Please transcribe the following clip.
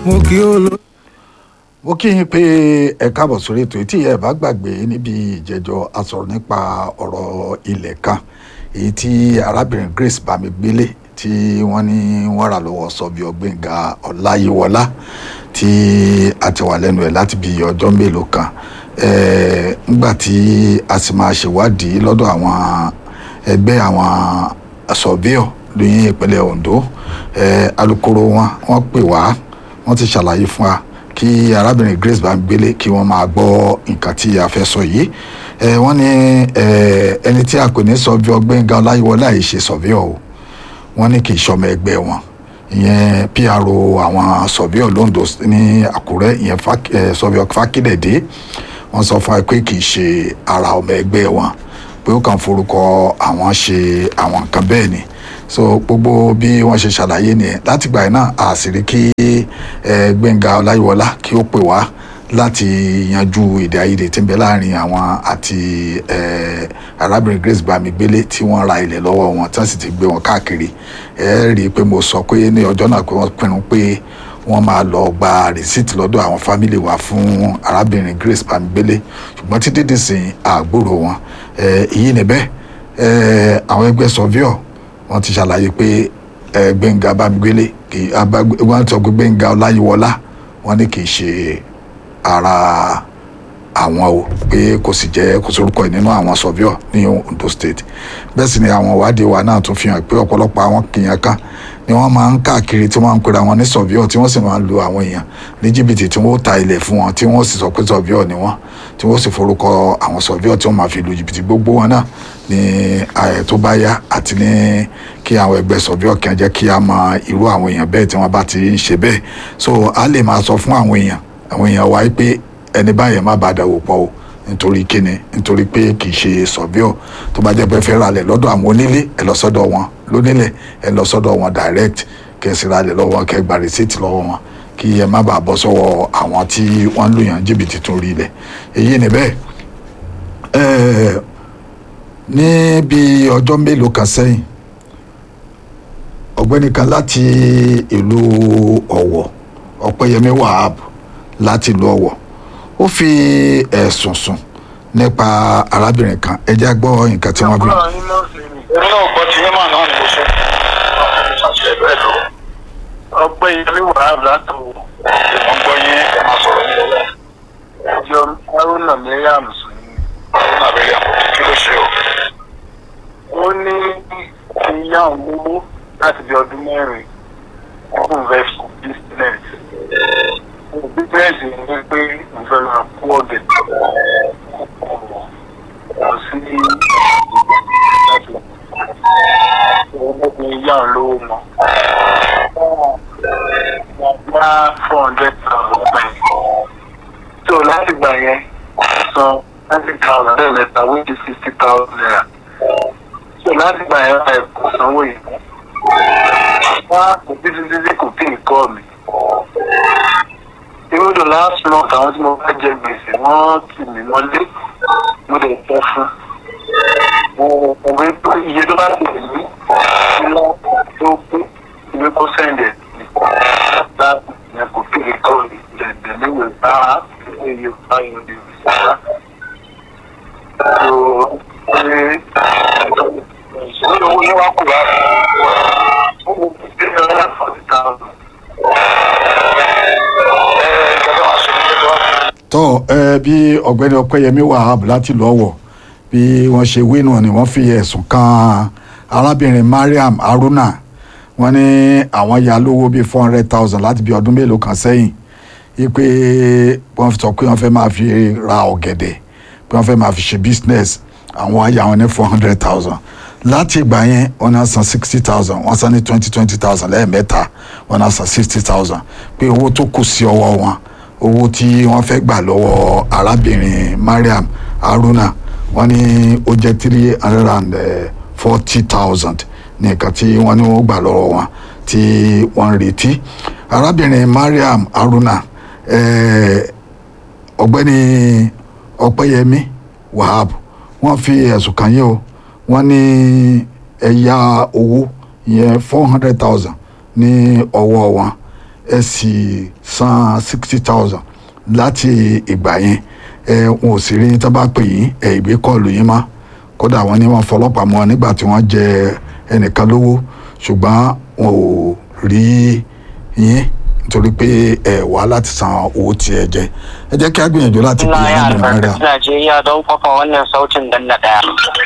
mo kí ó lọ. mo kí yín pé ẹ káàbọ̀ sórí ètò tí ẹ bá gbàgbé níbi ìjẹ́jọ́ a sọ̀rọ̀ nípa ọ̀rọ̀ ilẹ̀ kan èyí tí arábìnrin Grace Bámigbélé tí wọ́n ní wọ́n rà lọ́wọ́ Sọ́bíọ̀ Gbénga Ọláyíwọlá tí a ti wà lẹ́nu ẹ̀ láti bí ọjọ́ mélòó kan nígbà tí a sì máa ṣèwádìí lọ́dọ̀ àwọn ẹgbẹ́ àwọn Sọ́bíọ̀ ní ìpínlẹ̀ Ondo alukoro wọn wọ́n pè wá wọ́n ti ṣàlàyé fún wa kí arábìnrin Grace Bámigbélé kí wọ́n máa gbọ́ nǹkan tí a fẹ́ sọ yìí wọ́n ní ẹni tí a pè ní Sọ́bíọ̀ Gbénga Ọláyíwọlá yìí ṣe Sọ́bíọ̀ o wọ́n ní kì í ṣọmọ ẹgbẹ́ wọn ìyẹn PRO àwọn Sọ́bíọ̀ Londo ní Àkúrẹ́ ìyẹn Sọ́bíọ̀ Fákídẹ̀dé wọ́n sọ fún ẹ pé kì í ṣe ara ọmọ ẹgbẹ́ wọn pé ó kàn forúkọ àwọn ṣe àwọn nǹkan bẹ́ẹ̀ ni so gbogbo bí wọ́n ṣe ṣàlàyé nìyẹn látìgbà yìí náà àṣírí kí Gbénga Ọláyíwọlá kí ó pè wá láti yanjú èdè àìyedè tí ń bẹ láàrin àwọn àti arábìnrin Grace Bámigbélé tí wọ́n ra ilẹ̀ lọ́wọ́ wọn tí wọ́n sì ti gbé wọn káàkiri ẹ rí i pé mo sọ pé ní ọjọ́ náà pé wọ́n pinnu pé wọ́n máa lọ gba rìsíìtì lọ́dọ̀ àwọn fámìlì wa fún arábìnrin Grace Bámigbélé ṣùgbọ́n títí dìsìn àgbúrò wọn èyí níbẹ̀ àwọn ẹgbẹ́ sọ́víọ̀ wọ́n ti ṣàlàyé pé Gbénga Bámigbélé kì í wọ́n sọ pé Gbénga Ọláyíwọlá wọ́n ní kì í ṣe ara àwọn o pé kò sì jẹ́ kò sórúkọ ẹ̀ nínú àwọn sọ́víọ̀ ní Ondo State bẹ́ẹ̀ sì ni àwọn ìwádìí wa náà tún fi hàn pé ọ̀pọ̀lọpọ̀ àwọn kìyàn kan ni wọ́n máa ń káàkiri tí wọ́n ń pera wọn ní sọ́víọ̀ tí wọ́n sì máa ń lu àwọn èèyàn ní jìbìtì tí wọ́n ta ilẹ̀ fún wọn tí wọ́n sì sọ pé sọ́víọ̀ ni wọ́n tí wọ́n sì forúkọ àwọn sọ́víọ̀ tí wọ́n máa fi lu jìbìtì gbogbo wọn náà ní ààyè tó bá yá àti ní kí àwọn ẹgbẹ́ sọ́víọ̀ kí wọ́n jẹ́ kí a mọ irú àwọn èèyàn bẹ́ẹ̀ tí wọ́n bá ti ń ṣe bẹ́ẹ̀ so a lè máa sọ fún àwọn èèyàn àwọn èèyàn wa pé ẹni báyẹn má bàa dàwó pọ̀ o nítorí kíni nítorí pé kì í ṣe sọ̀bíọ̀ tó bá jẹ́ pé fẹ́ ralẹ̀ lọ́dọ̀ àwọn onílé ẹ lọ sọ́dọ̀ wọn lónílẹ̀ ẹ lọ sọ́dọ̀ wọn direct kẹsì ralẹ̀ lọ́wọ́ kẹ gba receipt lọ́wọ́ wọn kí ẹ má bàa bọ́ sọ́wọ́ àwọn tí wọ́n ń lù yàn jìbìtì tó rí ilẹ̀ èyí ni bẹ́ẹ̀ ní bí ọjọ́ mélòó kan sẹ́yìn ọ̀gbẹ́ni kan láti ìlú Ọ̀wọ̀ Ọ̀pẹ́yẹmí Wahab láti ìlú Ọ̀wọ̀ ó fi ẹ̀sùn sùn nípa arábìnrin kan ẹ jẹ́ gbọ́ nǹkan tí wọ́n bí. èmi náà gbọ́ ti yẹ́mà náà ni mo sọ ṣàṣẹ bẹ́ẹ̀ lọ. ọgbẹ́ ilé wàhálà látò ìwọ̀n gbọ́ yín ẹ máa sọ̀rọ̀ ní ọwọ́. ẹjọ́ haruna mariam sùn ní haruna mariam kí ló ṣe o. ó ní ìyá òun owó láti bí ọdún mẹ́rin ọdún vex business bíbélì ní pé mo fẹ́ lọ kú ọ̀gẹ̀dẹ̀ lọ sí ìgbà láti ọmọkùnrin yá ń lówó mọ́. wọ́n gbá four hundred thousand bẹ́ẹ̀. tó láti gbà yẹn san ninety thousand lẹ́ẹ̀mẹ́ta wíjì sixty thousand naira. tó láti gbà yẹn ẹ̀ kò sanwó yìí. wọ́n á kò títí títí kò tí ì kọ́ mi even though last month àwọn tí mo bá jẹ gbèsè wọ́n tì mí mọ́lé mo lè tẹ́ fún òwe pé iye tó bá ti lè ní ilá tó pé ìwé kó sẹ́ndẹ̀ láti yẹn kò kéde kọ́ ìjẹ̀dẹ̀ níwèé bá iye bá yẹn lè rí sára. so ṣe ìṣòro owó ní wàá kó wá fún ó mú bí ẹ̀rọ forty thousand tọ́ ẹ bí ọ̀gbẹ́ni ọpẹ́yẹmí wahab láti lọ́wọ́ bí wọ́n ṣe wí náà ni wọ́n fi ẹ̀sùn kan arábìnrin mariam haruna wọ́n ní àwọn ya lówó bíi four hundred thousand láti bí ọdún mélòó kan sẹ́yìn wípé wọ́n sọ pé wọ́n fẹ́ máa fi ra ọ̀gẹ̀dẹ̀ pé wọ́n fẹ́ máa fi ṣe business àwọn aya wọn ní four hundred thousand láti ìgbà yẹn wọ́n náà san sixty thousand wọ́n san ní twenty twenty thousand lẹ́ẹ̀mẹ́ta wọ́n náà san sixty thousand pé owó tó kù sí ọwọ́ wọn owó tí wọ́n fẹ́ gbà lọ́wọ́ arábìnrin mariam haruna wọ́n ní ó jẹ́ three hundred and forty thousand ní nǹkan tí wọ́n ní wọ́n gbà lọ́wọ́ wọn tí wọ́n ń retí arábìnrin mariam haruna ọ̀gbẹ́ni ọpẹ́yẹmí wahab wọ́n fi ẹ̀sùn kàn yín o wọ́n ní ẹ̀yà owó ìyẹn four hundred thousand ní ọwọ́ wọn ẹ sì san sixty thousand láti ìgbà yẹn ẹ wọn ò sì rí tó bá pè yín ẹ ìgbé kọlù yín mọ́ kódà wọn ní wọn fọlọ́pàá mọ́ nígbà tí wọ́n jẹ ẹnìkan lówó ṣùgbọ́n wọn ò rí yín nítorí pé ẹ wá láti san owó tí ẹ jẹ ẹ jẹ́ kí a gbìyànjú láti pè Ina yín ya nínú náírà. albarkaci Najeriya don kwafa wannan sautin dan na daya.